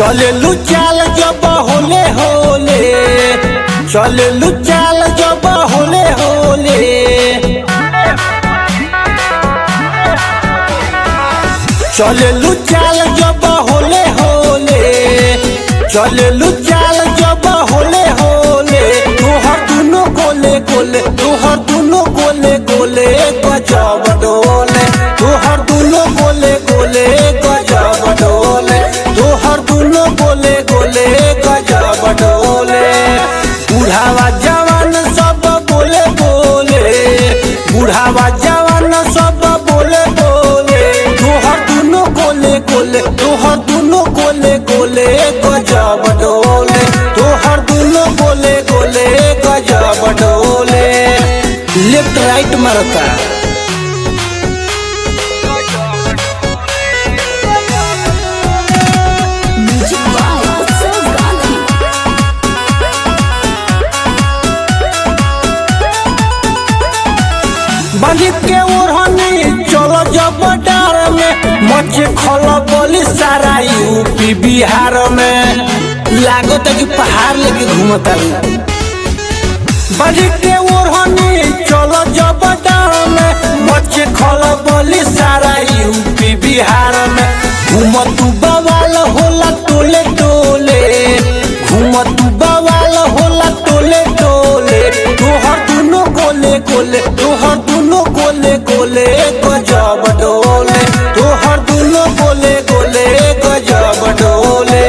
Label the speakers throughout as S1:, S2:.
S1: चले चाल जब होले होले चले चाल जब होले होले चले चाल जब होले होले चले चाल जब होले होले तोहर दुनो गोले गोले तोहर दुनो गोले गोले गजब डोले तोहर दुनो गोले गोले गजब डोले तोहर दुनो गोले गोले गजब डोले बुढ़ावा जवान सब बोले बोले बुढ़ावा जवान सब बोले बोले तोहर दुनो गोले गोले तोहर दुनो गोले गोले गजब डोले तोहर दुनो गोले गोले गजब डोले लेफ्ट राइट मरता
S2: Music by Utsav Gandhi.
S1: बंदी के ओढ़नी चलो जब डार में मचे खल बोली सारा यूपी बिहार में लागत है कि पहाड़ लेके घूमता बंदी के ओढ़नी चलो जब डार में मचे खल बोली सारा यूपी बिहार में घूमतू बवाल होला टोले टोले घूमतू बवाल होला टोले टोले तोहर दुनो गोले गोले तोहर दुनो गोले गोले गजब डोले तोहर दुनो गोले गोले गजब डोले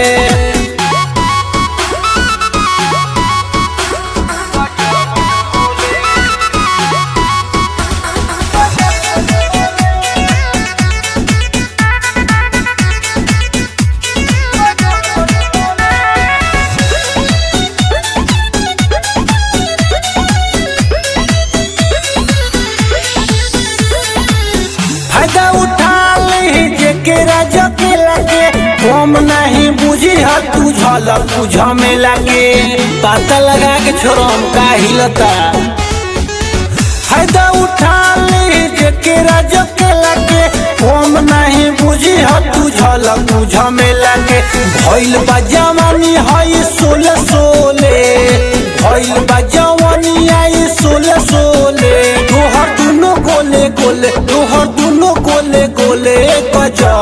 S1: फायदा उठा ली जेकेरा जके लगे हम नहीं बुझी ह तू झलक बुझ में लगे पता लगा के छोरम का हिलता फायदा उठा ली जेकेरा जके लगे हम नहीं बुझी ह तू झलक बुझ में लगे भइल बा जवानी हई सोले सोले भइल बा जवानी आई सोले सोले तोहर दुनो गोले गोले तोहर दुनो गोले गोले गजब